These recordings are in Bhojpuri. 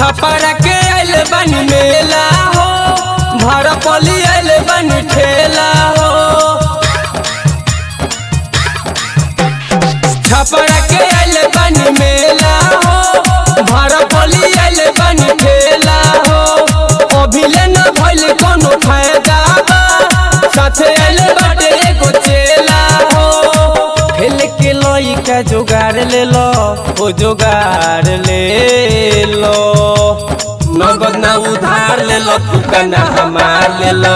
छपरा के आइल बनी मेला हो भरपली आइल बनी ठेला हो छपरा के आइल बनी मेला हो भरपली आइल बनी ठेला हो अभिले न भइल कोनो फायदा बा साथे आइल बाटे एगो चेला हो खेल के लइका जोगाड़ ले लो ओ जोगाड़ ले लो नगद ना उधार ले लो दुकाना हमार ले लो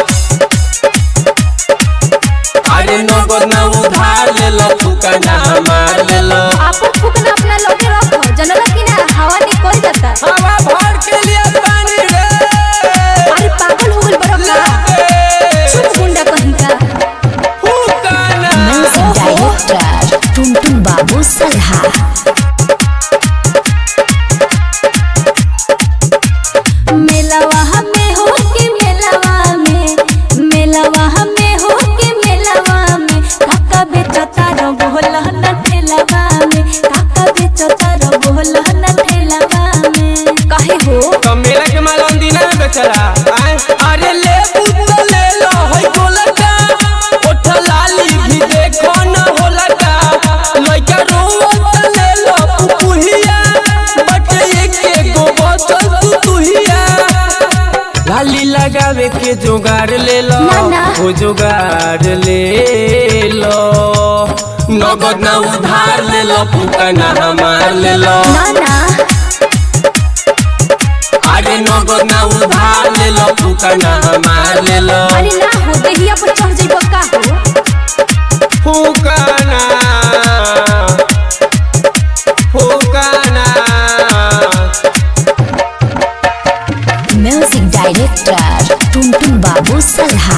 अरे नगद ना उधार ले लो दुकाना हमार ले लो आपन फुकना अपना लगे रखो जनला कि ना हवा निकल जाता हवा भर के लिए पानी रे अरे पागल हो गइल बड़ा का चुप गुंडा कहीं का फुकाना म्यूजिक डायरेक्टर टुनटुन बाबू सलहा मेलावा हमें हो के मेलावा में मेलावा हमें हो के मेलावा में काका बेचता रो बोला न ठेलावा में काका बेचता रो बोला न ठेलावा में काहे हो तो मेरा के माल अंदीना बेचरा आए अरे ले पुत ले लो है गोलका ओठ लाली भी देखो न होलका लइका रोवत ले लो पुपुहिया बट एक गो बोतल तू तुहिया लाली लगावे के जुगाड़ ले लो ना, ना। वो जुगाड़ ले लो नगद ना उधार ले लो फुकना हमार ले लो ना ना अरे नगद ना उधार ले लो फुकना हमार ले लो अरे ना हो देहिया पर चढ़ जइबो का हो फुकना फुकना म्यूजिक डायरेक्टर टुनटुन बाबू सलहा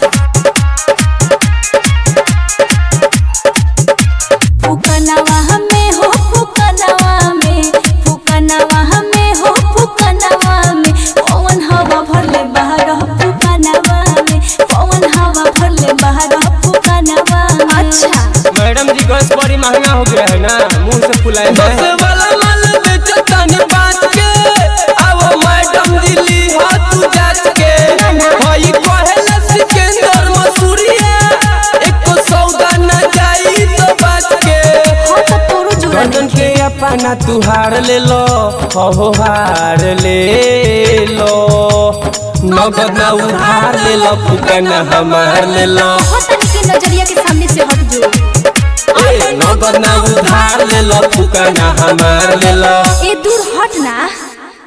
फुकनवा हमें हो फुकनवा में फुकनवा हमें हो फुकनवा में पवन हवा भरले बाहर फुकनवा में पवन हवा भरले बाहर फुकनवा अच्छा मैडम जी गैस बड़ी महंगा हो गया है ना मुंह से फुलाए बस वाला माल बेचता ने बात के अब मैडम जी ली हाथ जाच के भाई कहेला सिकंदर मसूरिया एको सौदा न जाई तो बात के हो तो तोरो जुड़ा गर्दन के अपना तुहार ले लो हो हार ले लो नगद ना उधार ले लो फुकना हमार ले लो हो तनी के नजरिया के सामने से हट जो ए, नगद ना उधार ले लो फुकना हमार ले लो ए दूर हट ना